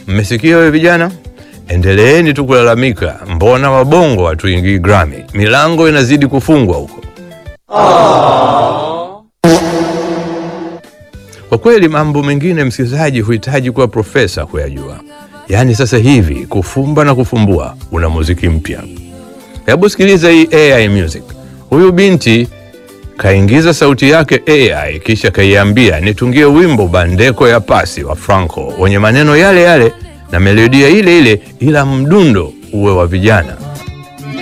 mmesikia wewe vijana? Endeleeni tu kulalamika, mbona wabongo hatuingii Grammy? Milango inazidi kufungwa huko. Kwa kweli mambo mengine, msikilizaji, huhitaji kuwa profesa kuyajua. Yaani sasa hivi kufumba na kufumbua, una muziki mpya. Hebu sikiliza hii AI music. Huyu binti kaingiza sauti yake AI, kisha kaiambia nitungie wimbo Bandeko ya Pasi wa Franco wenye maneno yale yale na melodia ile ile, ila mdundo uwe wa vijana.